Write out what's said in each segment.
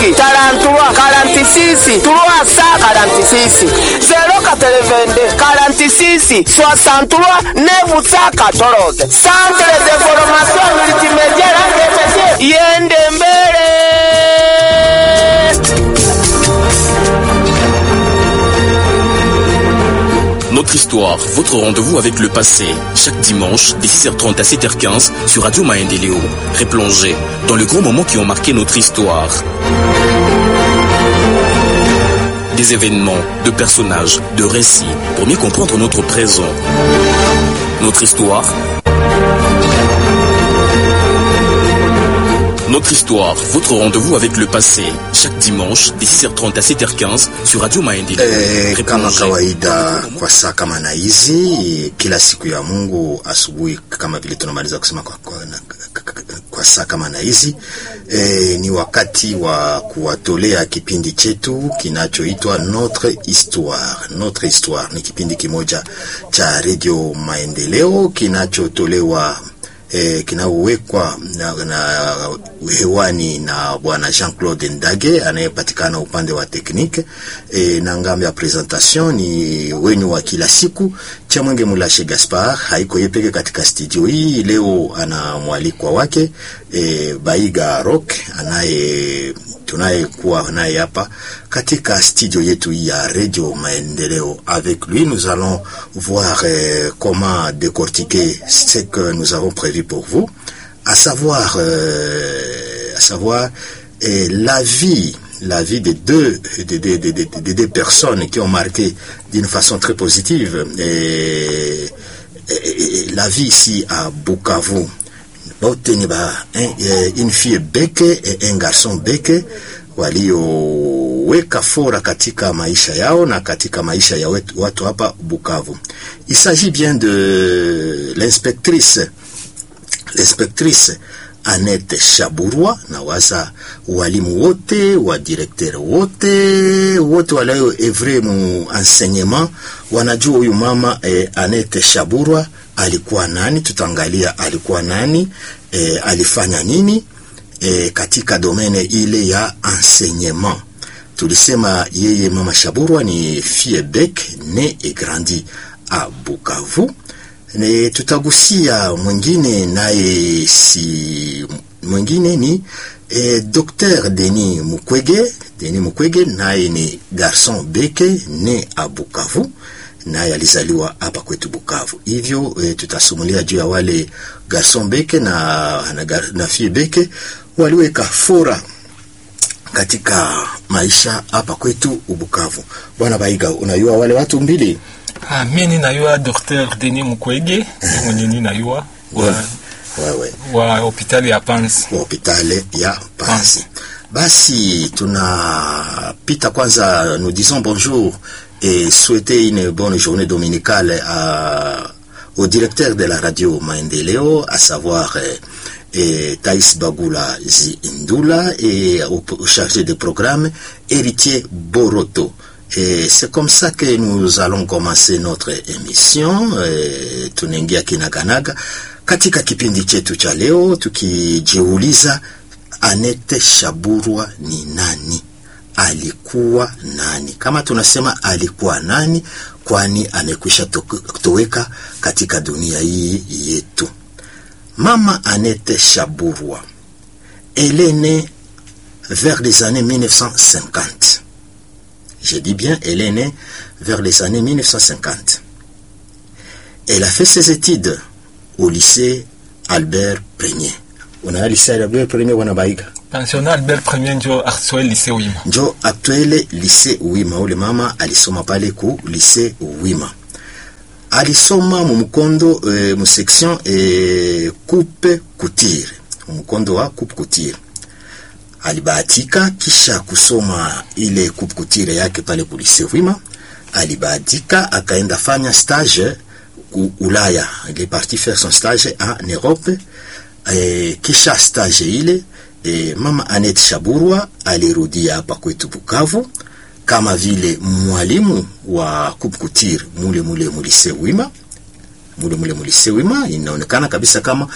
43 46 346 082 46 63 914 Centre de formation multimédia RDC iende mbele. Notre histoire, votre rendez-vous avec le passé, chaque dimanche, dès 6h30 à 7h15 sur Radio Maendeleo. Replongez dans les grands moments qui ont marqué notre histoire. Des événements, de personnages, de récits, pour mieux comprendre notre présent. Notre histoire. Notre histoire, votre rendez-vous avec le passé, chaque dimanche, dès 6h30 à 7h15 sur Radio Maendeleo. Eh, kama kawaida kwa saa kama na hizi kila siku ya Mungu asubuhi, kama vile tunamaliza kusema kwa, kwa, na, kwa saa kama na hizi eh, ni wakati wa kuwatolea kipindi chetu kinachoitwa Notre Histoire. Notre Histoire ni kipindi kimoja cha Radio Maendeleo kinachotolewa eh, kinaowekwa na, na hewani na bwana Jean-Claude Ndage anayepatikana upande wa teknike eh, na ngambo ya presentation ni wenyu wa kila siku cha Mwenge Mulashe Gaspar. Haiko yeye peke katika studio hii leo, ana mwalikwa wake eh, Baiga Rock anaye tunayekuwa naye hapa katika studio yetu ya Radio Maendeleo. Avec lui, nous allons voir euh, comment décortiquer ce que nous avons prévu pour vous, à savoir, euh, à savoir euh, la vie, la vie de deux, de, de, de, de, de deux personnes qui ont marqué d'une façon très positive et, et, et la vie ici à Bukavu bote ni ba un, une fille beke et un garçon beke walioweka fora katika maisha yao na katika maisha ya wetu, watu hapa Bukavu. Il s'agit bien de l'inspectrice l'inspectrice Annette Shaburwa na waza walimu wote wa directeur wote wote walio evre mu enseignement wanajua huyu mama eh, Annette Shaburwa alikuwa nani. Tutaangalia alikuwa nani, eh, alifanya nini eh, katika domene ile ya enseignement. Tulisema yeye mama Shaburwa ni fille bec ne et grandi a Bukavu. Ne, tutagusia mwingine naye si mwingine ni eh, Dr. Denis Mukwege. Denis Mukwege naye ni garçon beke ne a Bukavu naye alizaliwa hapa kwetu Bukavu. Hivyo e, tutasumulia juu ya wale garson beke na, na, na fille beke waliweka fora katika maisha hapa kwetu Bukavu. Bwana Baiga, unajua wale watu mbili? Ah, mi ninayua Dr. Denis Mukwege mwenye ninayua wa, wewe wa hospitali ya Panzi. wa hospitali ya Panzi. Basi tunapita kwanza, nous disons bonjour et souhaiter une bonne journée dominicale à, au directeur de la radio Maendeleo, à savoir euh, et Thaïs Bagula Zindula et au, au chargé de programme Héritier Boroto. Et c'est comme ça que nous allons commencer notre émission. E, tunaingia kinaganaga katika kipindi chetu cha leo tukijiuliza Anete Shaburwa ni nani? Alikuwa nani? Kama tunasema alikuwa nani, kwani amekwisha toweka katika dunia hii yetu. Mama Anete Shaburwa, elle est née vers les années 1950. Je dis bien, elle est née vers les années 1950. Elle a fait ses études au lycée Albert Premier. Una lycée Albert Premier wana baiga Pensionnat Albert Premier njo actuel lycée Wima. njo actuele lycée Wima. Ule mama alisoma pale ku lycée Wima, alisoma mumukondo e, mu section e, coupe couture, mumukondo wa coupe couture. Alibahatika kisha kusoma ile coupe couture yake pale ku lycée Wima, alibahatika akaenda fanya stage ku Ulaya. Il est parti faire son stage en Europe. E, kisha stage ile e, mama Anet Shaburwa alirudia hapa kwetu Bukavu kama vile mwalimu wa coupe couture mule mule mulise Wima, mule mule mulise Wima. Inaonekana kabisa kama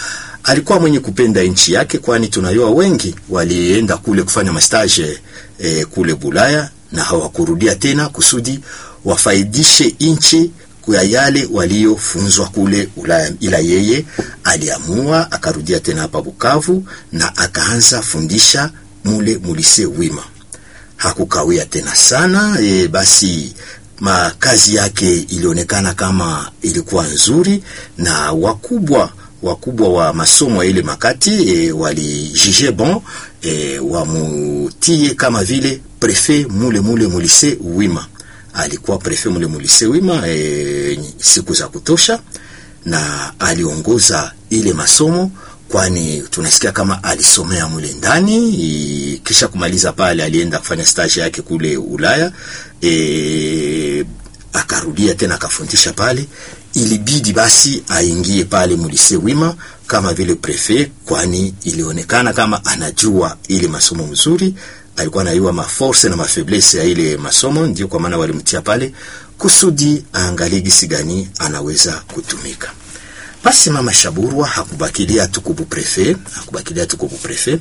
alikuwa mwenye kupenda nchi yake, kwani tunayua wengi walienda kule kufanya mastage eh, kule Bulaya na hawakurudia tena kusudi wafaidishe nchi kwa yale waliofunzwa kule Ulaya, ila yeye aliamua akarudia tena hapa Bukavu na akaanza fundisha mule mulise wima. Hakukawia tena sana e, basi makazi yake ilionekana kama ilikuwa nzuri na wakubwa wakubwa wa masomo ya ile makati e, walijije bon e, wamutie kama vile prefet mule mule mulise wima alikuwa prefet mule mulise wima e, siku za kutosha na aliongoza ile masomo kwani tunasikia kama alisomea mule ndani i, kisha kumaliza pale alienda kufanya stage yake kule Ulaya e, akarudia tena akafundisha pale ilibidi basi aingie pale mulise wima kama vile prefet kwani ilionekana kama anajua ile masomo mzuri alikuwa anajua maforce na mafaiblesse ya ile masomo, ndio kwa maana walimtia pale kusudi aangalie gisi gani anaweza kutumika. Basi mama Shaburwa hakubakilia tu kubu prefet, hakubakilia tu kubu prefet,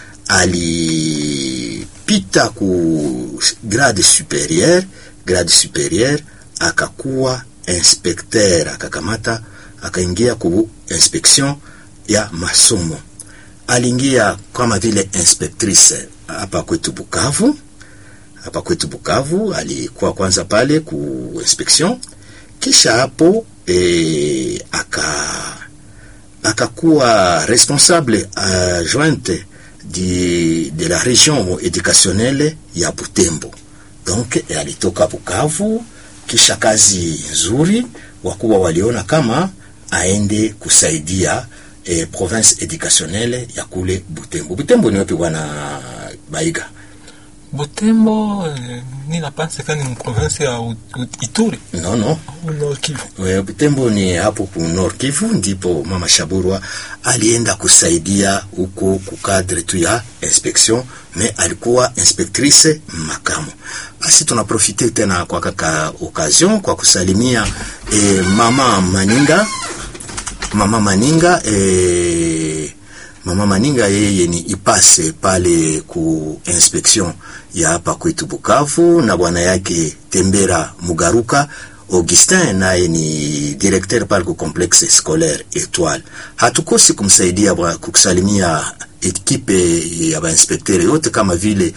alipita ku grade superieur, grade superieur akakuwa inspecteur, akakamata akaingia ku inspection ya masomo. Aliingia kama vile inspectrice hapa kwetu Bukavu, hapa kwetu Bukavu alikuwa kwanza pale ku inspection, kisha hapo e, aka akakuwa responsable adjointe de, de la region educationnelle ya Butembo. Donc e, alitoka Bukavu, kisha kazi nzuri, wakuwa waliona kama aende kusaidia eh, province educationnelle ya kule Butembo. Butembo ni wapi bwana Baiga? Butembo eh, ni napanse kani mu province ya U- U- Ituri No, no. au Nord Kivu. We, Butembo ni hapo ku Nord Kivu, ndipo mama Shaburwa alienda kusaidia huko kukadre tu ya inspection, me alikuwa inspectrice makamu. Basi tunaprofite tena kwa kaka occasion kwa kusalimia eh, mama Maninga mama Maninga eh, mama Maninga yeye ni ipase pale ku inspection ya hapa kwetu Bukavu, na bwana yake Tembera Mugaruka Augustin naye ni directeur pale ku complexe scolaire Etoile. Hatukosi kumsaidia bwa- kusalimia ekipe ya bainspekteri yote kama vile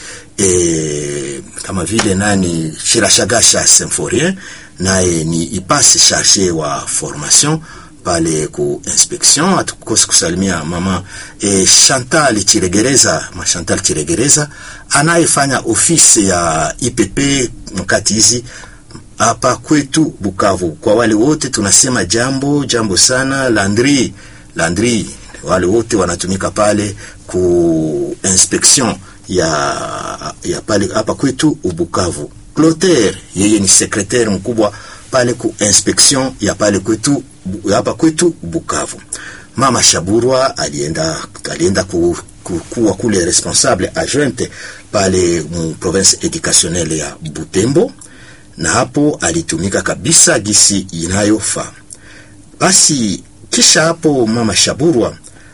eh, kama vile nani Shirashagasha Symphorien naye ni ipase charge wa formation pale ku inspection. Hatukosi kusalimia mama e, Chantal Chiregereza, ma Chantal Chiregereza anayefanya ofisi ya IPP mkati hizi hapa kwetu Bukavu. Kwa wale wote tunasema jambo jambo sana. Landri Landri, wale wote wanatumika pale ku inspection ya ya pale hapa kwetu Bukavu. Clotaire yeye ni secretaire mkubwa pale ku inspection ya pale kwetu bu- hapa kwetu Bukavu. Mama Shaburwa alienda alienda ku, ku, kuwa kule responsable adjointe pale mu province educationnelle ya Butembo na hapo alitumika kabisa gisi inayofaa. Basi kisha hapo mama Shaburwa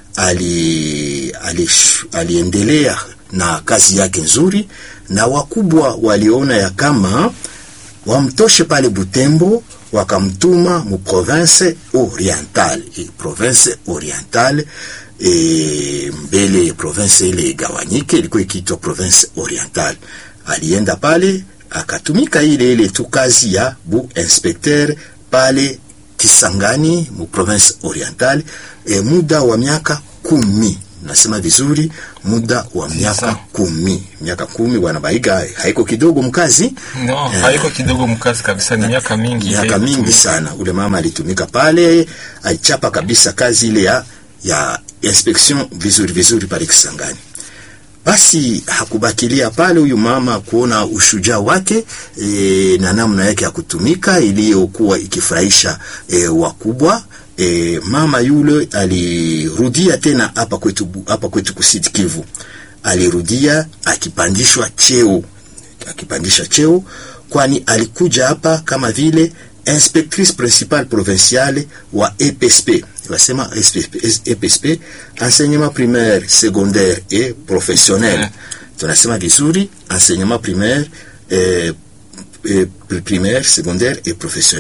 ali, ali, aliendelea na kazi yake nzuri, na wakubwa waliona ya kama wamtoshe pale Butembo, wakamtuma mu province orientale e, province orientale e, mbele province ile igawanyike, ilikuwa ikiitwa province orientale. Alienda pale akatumika ile ile tu kazi ya bu inspecteur pale Kisangani mu province orientale e, muda wa miaka kumi nasema vizuri, muda wa miaka Sawa. kumi, miaka kumi. Bwana Baiga, haiko kidogo mkazi No, Eh. haiko kidogo mkazi kabisa, ni miaka mingi. miaka ile mingi kutumika. sana. Ule mama alitumika pale, alichapa kabisa kazi ile ya ya inspection vizuri vizuri pale Kisangani. Basi hakubakilia pale huyu mama kuona ushujaa wake e, na namna yake ya kutumika iliyokuwa ikifurahisha e, wakubwa. E, mama yule alirudia tena hapa kwetu hapa kwetu Kusini Kivu, alirudia akipandishwa cheo akipandisha cheo, kwani alikuja hapa kama vile inspectrice principale provinciale wa EPSP wasema EPSP enseignement primaire secondaire et professionnel tunasema vizuri enseignement primaire eh, eh, primaire secondaire et professionnel